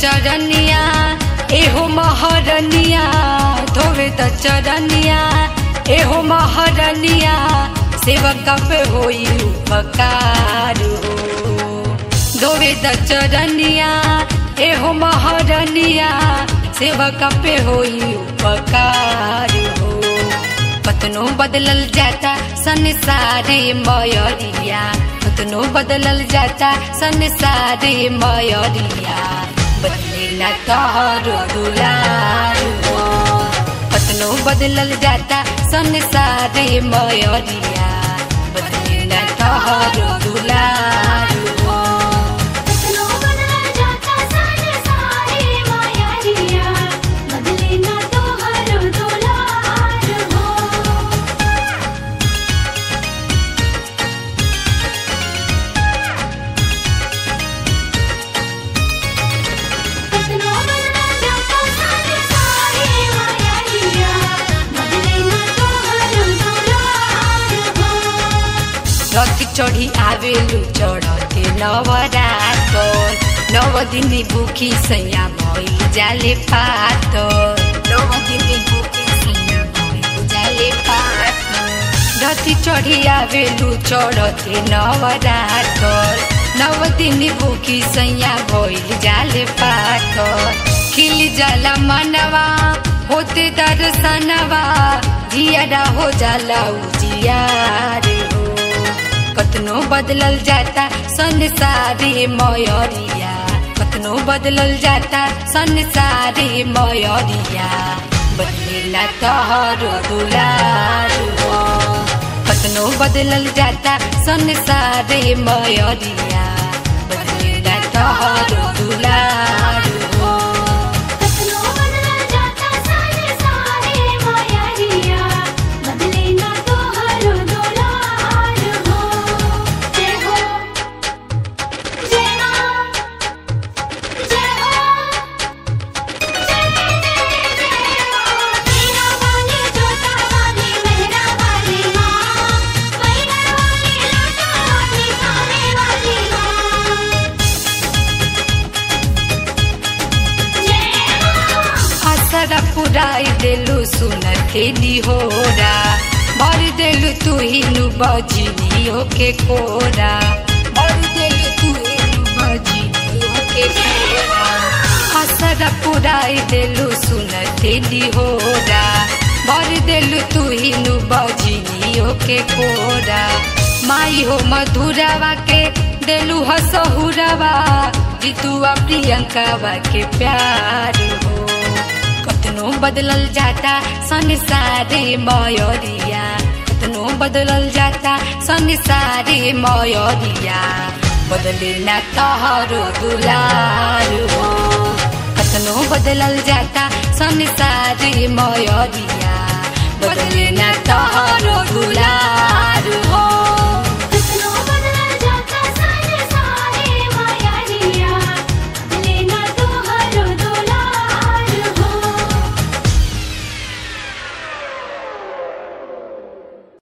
चरनिया एहो महरनिया धोवे त चरनिया एहो महरनिया सेवक पे होई उपकार हो धोवे त चरनिया एहो महरनिया सेवक पे होई उपकार हो कतनो बदलल जाता संसारे मयरिया कतनो बदलल जाता संसारे मयरिया बदले ना तोहरो दुलार हो कतनो बदलल जाता संसारे मयरिया बदले ना तोहरो दुलार हो कतनो बदल जाता संसारे मायारिया बदले ना तोहरो दुलार हो कतनो बदल जाता संसारे मायारिया बदले ना तोहरो दुलार हो रथ चढ़ी आवेलु चढ़ते नवरात नव दिन भूखी सैया भइल जाले पात नव दिन भूखी सैया भइल जाले पात रथ चढ़ी आवेलु चढ़ते नवरात नव दिन भूखी सैया भइल जाले पात खिल जाला मनवा होते दर्शनवा जियारा हो जाला उजियार हो कतनो बदलल जाता संसारे मयरिया कतनो बदलल जाता संसारे मयरिया बदलेला तोहरो दुलार हो कतनो बदलल जाता संसारे मयरिया बदलेला तोहरो दुलार हो कतनो बदल जाता संसारे मायारिया बदले ना तोहरो दुलार हो जय हो जय मां जय हो जय जय जय मां मेरा वाली जोता वाली मेरा वाली मां मेरा वाली लाटा वाली खाने वाली मां जय मां असर पुराई देलु सुन खेली होरा भर देलु तू हिनु बजिनी ओके कोरा भर देलु तू हिनु बजिनी ओके कोरा असर पुराई देलु सुन खेली होरा भर देलु तू हिनु बजिनी ओके कोरा माई हो मधुरवा के देलु हसहुरवा जितुआ प्रियंकावा के प्यार हो कतनो बदलल जाता संसारे मयरिया कतनो बदलल जाता संसारे मयरिया बदले ना तोहरो दुलार हो कतनो बदलल जाता संसारे मयरिया बदले ना तोहरो